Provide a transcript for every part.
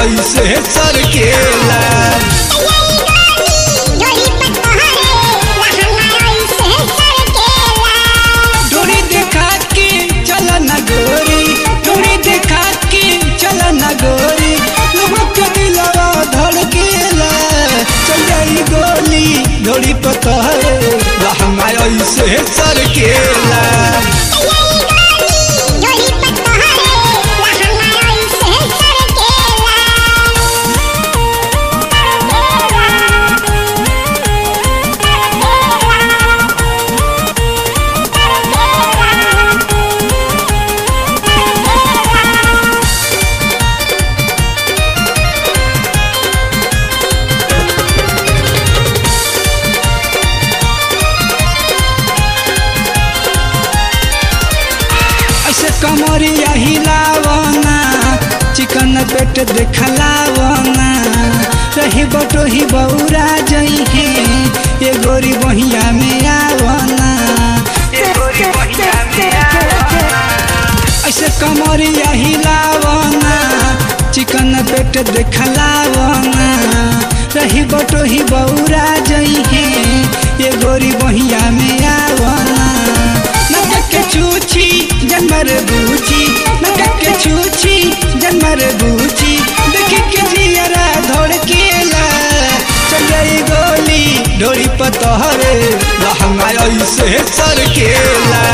ऐसे सरकेला डोरी देखा के चल न गोरी डोरी देखा के चल न गोरी लोगों के दिलवा धड़केला चल जाई गोली डोरी पतहरे लहंगा ऐसे सरकेला ऐसे कमरिया हिलावना चिकन पेट देखलावना रही बटो ही बौरा जई है ये गोरी बहिया में आवना ऐसे कमरिया हिलावना चिकन पेट देखलावना रही बटो ही बौरा जई है ये गोरी बहिया में आवना नटक के छूछी जनमर बूची नटक के छूछी जनमर बूची देखी के जियरा धोड़ केला चल गई गोली डोरी पतहरे लहंगा ऐसे सरकेला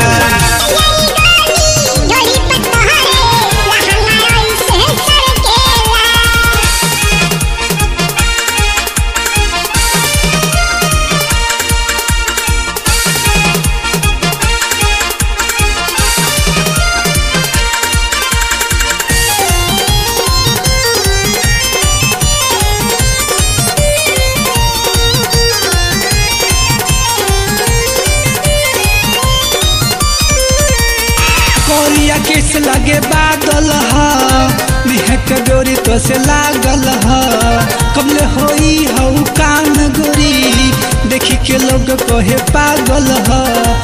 कोरिया किस लगे बादल ह मेहक गोरी तो से लागल ह कमले होई हऊ कान गोरी देखी के लोग कहे पागल ह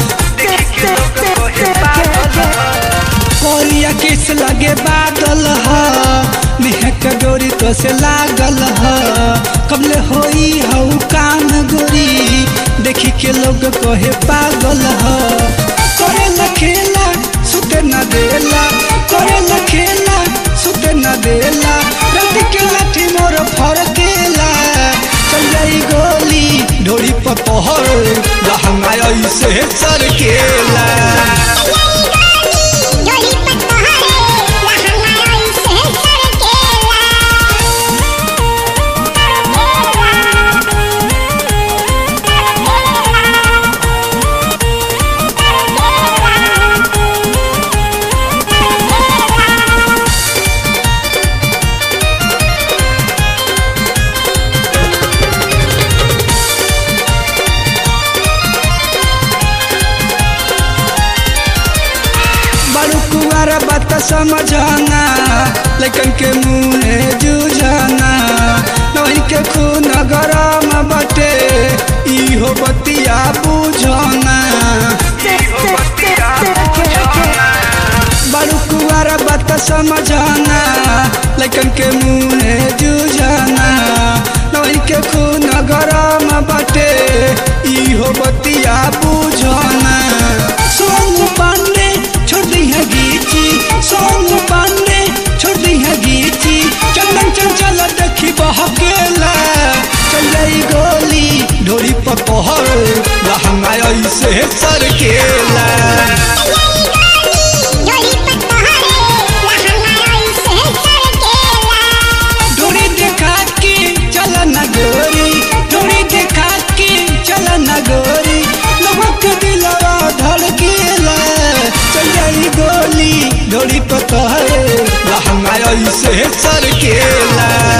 कोरिया किस लगे बादल ह मेहक गोरी तो से लागल ह कमले होई हऊ कान गोरी देखी के लोग कहे पागल ह करे न खेला सुते न देला करे न खेला सुते न देला रति के लाठी मोर फरकेला चल जाई गोली ढोरी पर पहर लहंगा ऐसे सरकेला बड़ू कुआर बात समझना लेकिन के मुँहे जूझना नहीं के खून गरम बटे इहो बतिया बुझना बड़ू कुआर बात समझना लेकिन के मुँहे जूझना नहीं के खून गरम बटे इहो बतिया बुझना सोनू पांडे छोड़ दी है गीची सोनू पांडे छोड़ दी है गीची चंदन चंचल देखी बहकेला चल गई गोली ढोरी पर पहर लहंगा ऐसे सरकेला डोरी देखा के चल न गोरी डोरी देखा के चल न गोरी लोगों के दिलवा धड़केला चल जाई गोली डोरी पतहरे लहंगा ऐसे सरकेला